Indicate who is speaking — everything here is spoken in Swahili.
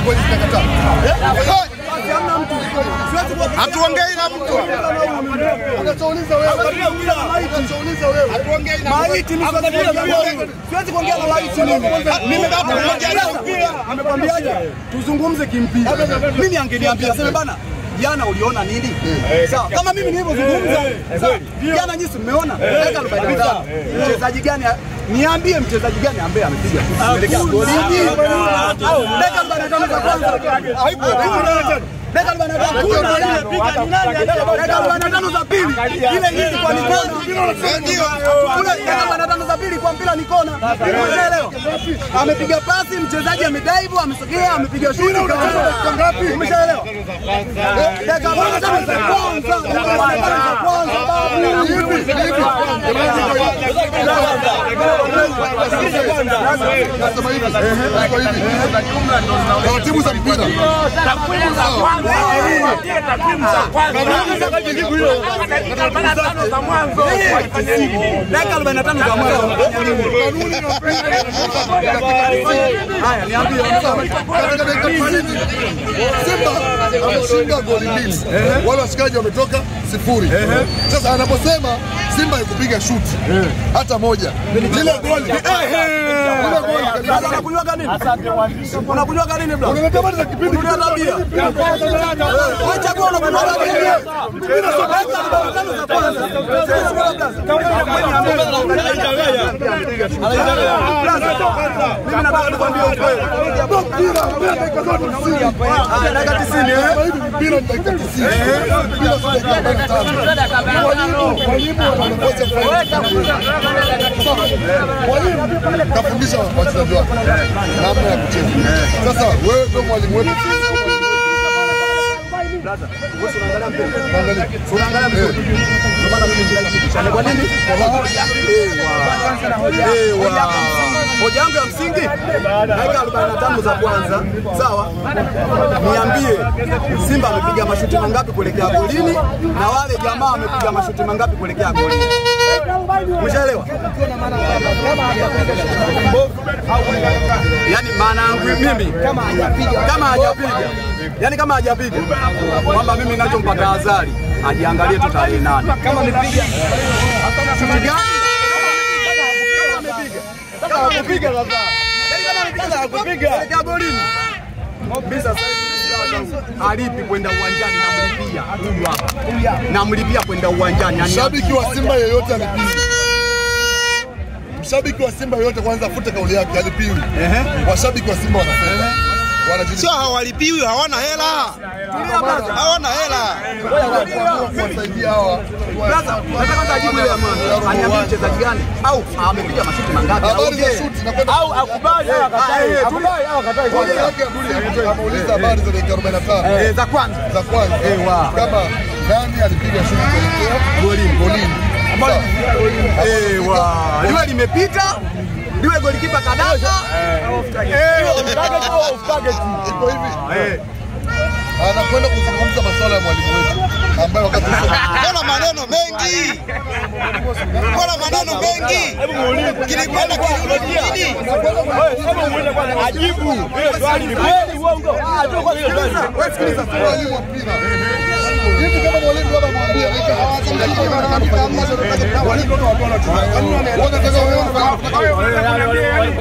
Speaker 1: kweli zinakataa. Eh?
Speaker 2: Hamna mtu. Siwezi kuwa
Speaker 3: Hatuongei na mtu.
Speaker 1: Unachouliza wewe. Unachouliza wewe. Hatuongei na
Speaker 2: maiti mimi siwezi kuongea. Siwezi kuongea na maiti mimi. Mimi baba amekwambiaje? Tuzungumze kimpira. Mimi angeniambia sema bana jana uliona nini? Sawa, kama mimi nilivyozungumza. Sawa, jana nyinyi mmeona dakika 45. Mchezaji gani niambie mchezaji gani ambaye amepiga kuelekea goli? Dakika 45 za kwanza. Haipo. Dakika 45 dakika 45 za pili. Ile hii kwa ni kona.
Speaker 3: Ndio.
Speaker 2: Kule dakika 45 za pili kwa mpira ni kona. Umeshaelewa? Amepiga pasi, mchezaji amedaivu, amesogea, amepiga shuti.
Speaker 1: ngapi?
Speaker 2: Umeshaelewa? Dakika 45 za kwanza. Dakika 45 za kwanza babu.
Speaker 1: Hivi, hivi. Nasema hivi. Nasema hivi. Taratibu za mpira.
Speaker 2: Dakika 45 za mwanzo. Haya, niambie.
Speaker 1: Katika dakika 90 Simba ameshinda goli mbili, wale washikaji wametoka sifuri. Sasa anaposema Simba ikupiga shuti hata moja, lile goli lile goli
Speaker 2: Sasa unakunywaga nini? Unakunywaga nini bro?
Speaker 1: unaletea habari za kipindi
Speaker 2: Unakunywa tabia. Wewe chagua unakunywaga nini? Dakika 45 za kwanza. Mimi nataka nikwambie ukweli.
Speaker 1: mpira mpira dakika zote 90.
Speaker 2: Ah, dakika 90 eh?
Speaker 1: Sasa hivi mpira ni dakika 90. Mpira si dakika 45. Mwalimu mwalimu anaongoza Mwalimu kafundisha wachezaji wake namna ya kucheza. Sasa wewe ndio mwalimu wetu. Angalia.
Speaker 2: Unaangalia vizuri. Ndio maana mimi nilikushana. Kwa nini? Ewa. Hoja yangu ya msingi dakika 45 za kwanza, sawa? Niambie Simba amepiga mashuti mangapi kuelekea golini na wale jamaa wamepiga mashuti mangapi kuelekea golini? Umeshaelewa? Yaani maana yangu mimi kama hajapiga kama hajapiga yaani kama hajapiga kwamba mimi ninachompata tahadhari ajiangalie tu tarehe nane kama amepiga shuti gani kama amepiga kama amepiga sasa yaani kama amepiga kuelekea golini mimi sasa hivi alipi kwenda uwanjani namlipia huyu hapa namlipia kwenda uwanjani yani
Speaker 1: Mshabiki wa Simba yeyote alipiwi. Mshabiki wa Simba yeyote kwanza afute kauli yake alipiwi. Washabiki wa Simba wanafanya. Wanajilipa.
Speaker 3: Sio hawalipiwi, hawana hela. Hawana hela.
Speaker 1: kuwasaidia hawa.
Speaker 2: Sasa nataka kwanza ajibu ile ya mwanzo. Aniambie mchezaji gani au amepiga mashuti mangapi?
Speaker 1: Habari za
Speaker 2: Aongee.
Speaker 1: shuti na kwenda
Speaker 2: au akubali au akatae. Akubali au akatae.
Speaker 1: Kwanza yake Abduli ameuliza habari za dakika 45
Speaker 2: Eh, za kwanza.
Speaker 1: za kwanza
Speaker 2: Ewa.
Speaker 1: kama nani alipiga shuti kuelekea
Speaker 2: Golini.
Speaker 1: golini. Sawa.
Speaker 2: Ewa. Liwe limepita. Liwe golikipa kadaka.
Speaker 1: Iko hivi. Anakwenda kuzungumza masuala ya mwalimu wetu ambaye wakati
Speaker 3: Mbona maneno mengi? Mbona maneno mengi? Kilikwenda kirudi nini?
Speaker 1: Wewe sikiliza tu mwalimu wa mpira. Hivi kama mwalimu baba mwambie wanataka wewe